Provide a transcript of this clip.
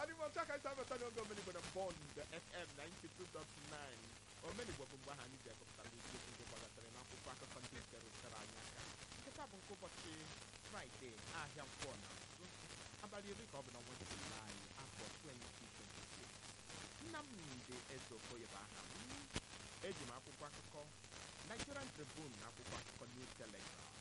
n'ime otu aka isi abata n'oge omenigbo na bọnd fm 92.9 omenigbo bụ mgbe ahụ anyị ji agụpụtara isiokwu ndị gbagatara n'akwụkwọ akụkọ ndị nke rụtara anyị aka nkịta bụ nke ụbọchị fraịde ahịa nkwọ na azụ abalị iri ka ọ bụ na ọnwa julaị afọ 2026 nnamdị ezeokoye bụ aha m eji m akwụkwọ akụkọ nigerian tribune na akwụkwọ akụkọ new telegraph